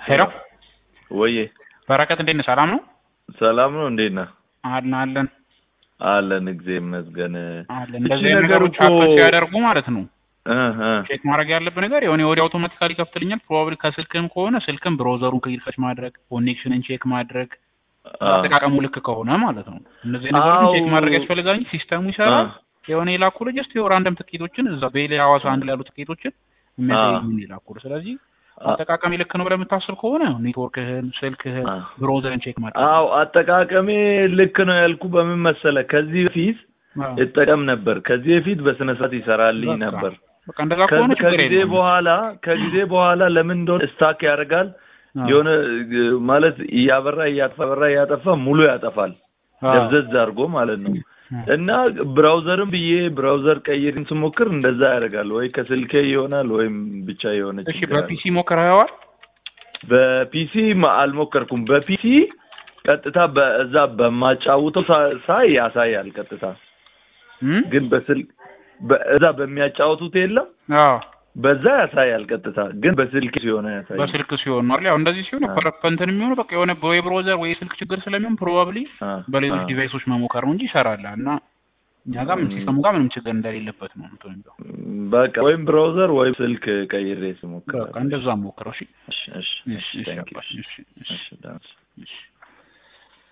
ሄሎ ወዬ በረከት እንዴት ነህ? ሰላም ነው? ሰላም ነው። እንዴት ነህ? አለን አለን አለን እግዚአብሔር ይመስገን። አለን። እቺ እንደዚህ አይነት ነገር ነገሮች እኮ- ሀፕን ሲያደርጉ ማለት ነው እ እ ቼክ ማድረግ ያለብህ ነገር የሆነ ወዲያ አውቶማቲካሊ ይከፍትልኛል። ፕሮባብሊ ከስልክም ከሆነ ስልክም ብሮዘሩን ክሊከች ማድረግ ኮኔክሽንን ቼክ ማድረግ አ- አጠቃቀሙ ልክ ከሆነ ማለት ነው። እነዚህ ነገሮችን ቼክ አዎ። ማድረግ ያስፈልጋል እንጂ ሲስተሙ ይሰራል። የሆነ የላኩልህ ጀስት ራንደም ትኬቶችን እዛ ቤሌ ሐዋሳ አንድ ላይ ያሉ ትኬቶችን የሚያሳዩን የላኩልህ። ስለዚህ አ- አጠቃቀሚ ልክ ነው ብለህ የምታስብ ከሆነ ኔትወርክህን፣ ስልክህን፣ አ- ብሮዘርን ቼክ ማድረግ አዎ አጠቃቀሜ ልክ ነው ያልኩ በምን መሰለ ከዚህ በፊት አዎ። እጠቀም ነበር። ከዚህ በፊት በስነ ስርዓት ይሰራልኝ በቃ። ነበር። በቃ እንደዛ ከሆነ ከዚ- ችግር ከጊዜ የለውም። በኋላ ከጊዜ በኋላ ለምን እንደሆነ ስታክ ያደርጋል። አዎ። የሆነ እ፣ ማለት እያበራ እያጠፋ በራ እያጠፋ ሙሉ ያጠፋል። አዎ። ደብዘዝ አድርጎ ማለት ነው። እና ብራውዘርም ብዬ ብራውዘር ቀይርን ስሞክር እንደዛ ያደርጋል። ወይ ከስልኬ ይሆናል ወይም ብቻ የሆነ እሺ ችግር አለ። በፒሲ ሞክረኸዋል? በፒሲ ማ- አልሞከርኩም። በፒሲ ቀጥታ በዛ በማጫውተው ሳ- ሳይ ያሳያል ቀጥታ። እም? ግን በስልክ በዛ በሚያጫውቱት የለም አዎ በዛ ያሳያል ቀጥታ። ግን በስልክ ሲሆን ያሳያል። በስልክ ሲሆን ነው አይደል? ያው እንደዚህ ሲሆን አዎ። ኮረፐንትን የሚሆነው በቃ የሆነ ወይ ብሮዘር ወይ ስልክ ችግር ስለሚሆን ፕሮባብሊ አ፣ በሌሎች አ። ዲቫይሶች መሞከር ነው እንጂ ይሰራል እና እኛ ጋር ምን እም። ሲስተሙ ጋር ምንም ችግር እንደሌለበት ነው እንትን የሚለው። በቃ ወይም ብራውዘር ወይም ስልክ ቀይሬ ስሞክር በቃ እንደዛ ሞክረው። እሺ እሺ እሺ እሺ እሺ thank you። አባሽ፣ እሺ እሺ እሺ ዳንስ እሺ